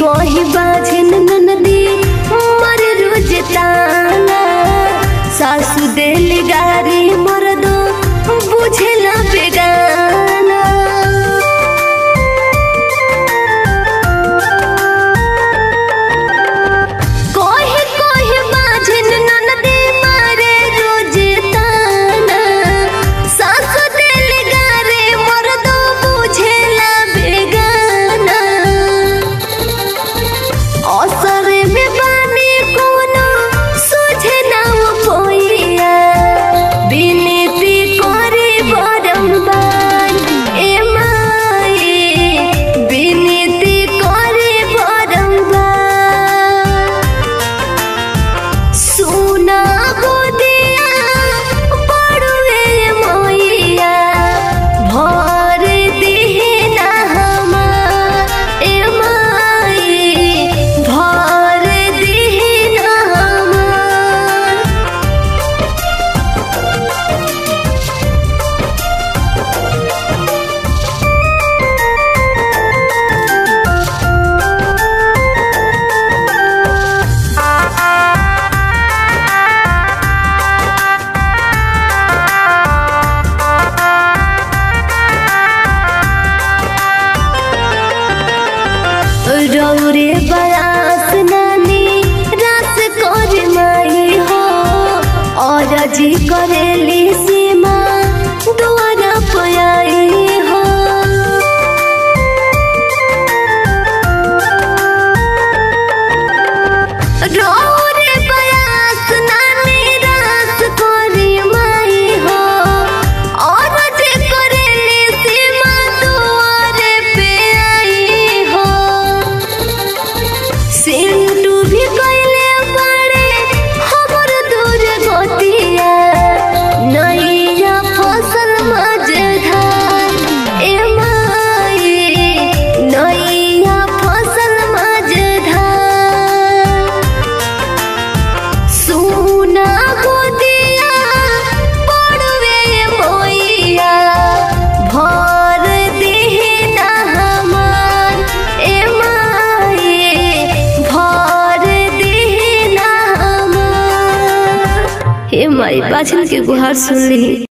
कही बाझन ननदी मर रोज ताना सासु दिल गारी मर दो बुझला बेगाना कही कही बाझन ननदी मारे रोज ताना सासु दिल गारी मर दो बुझला बेगाना असरे में बानी कोनो सोझे नाव पोइया बिनती करे बरम्बार ए माए बिनती करे बरम्बार सुना गोदिया बड़ुए मोइया भर दिहिना हमार ए माई भर दिहिना हमार रौरे बयास नानी रस कर माई हो और जी करेली सीमा दुआरा पयाई हो रौरे बयास नानी रस कर माई हो और जी करेली सीमा दुआरे पे आई हो सिंटू भी कइले बाड़े हमर दूर गोतिया नैया फसल मझधार ए माई नैया फसल मझधार सुना गोदिया पड़वे मोइया भर दिहिना हमार ए माए भर दिहिना हमार हे माई बाछन के गुहार सुन ली